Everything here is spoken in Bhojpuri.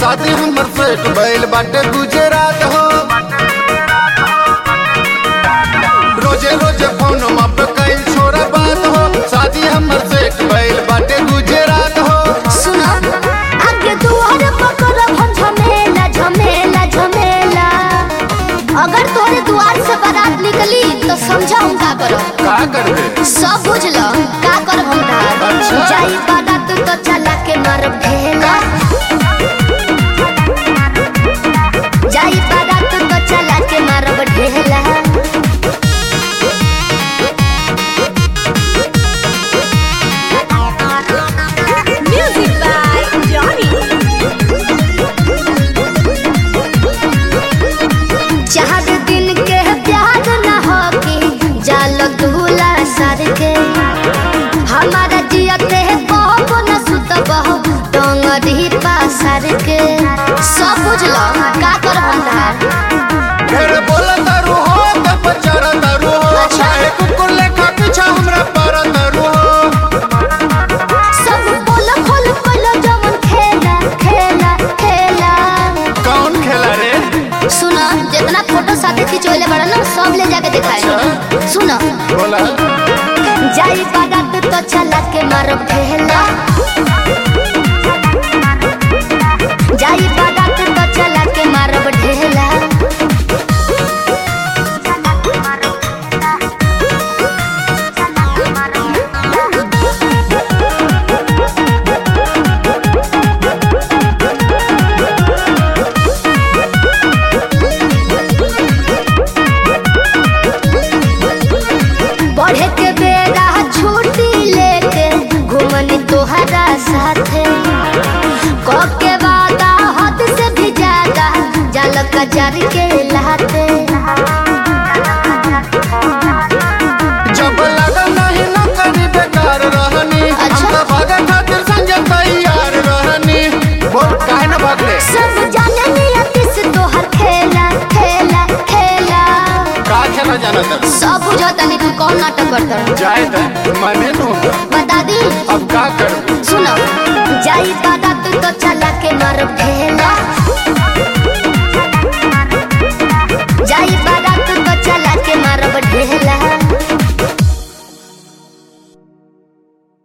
शादी हमर सेट भइल बाटे गुजरात हो रोजे रोजे फोन पे कई छोरा बात हो शादी हमर सेट भइल बाटे गुजरात हो सुनो आगे दुआर पकड़ब हम झमेला झमेला झमेला अगर तोरे दुआर से बारात निकली तो समझा हम का करब का करबे सब बुझल का करब हम धार अच्छा। जाई बारात तो चला के मारब ढेला जाई बारात तो चला के मारब ढेला Music by Johnny. चार दिन के प्यार न हो कि जाल दूला सर के हमारा जियते बहब न सुत बहब डोंगरी पासर के सब बुझल का कर भंडार ढेर बोला तारू हो तब चढ़ तारू हो अच्छा। चाहे कुकुर लेखा पीछा हमरा पर तारू हो सब बोल खोल खोल जवन खेला खेला खेला कौन खेला रे सुना जितना फोटो साथे खिंचोले बड़ा ना सब ले जाके दिखाए सुना बोला जाई बारात तो चला के मारब ढेला जाई बारात तो चला के मारब ढेला बढ़े के बेरा छुट्टी लेके घूमनी तोहरा साथे कब के वादा हद से भी ज्यादा जाल कजर के लाते जब लगा नहीं न करी बेकार रहनी अच्छा। हम तो भागे खातिर संजय तैयार रहनी बोल काहे न भागले सब जाने नियति से तोहर खेला खेला खेला का खेला जाना तक सब बुझता नहीं तू कौन नाटक करता जाए त मने नु बता दी अब का करूं सुनो जाई बारात तो चला के मारब ढेला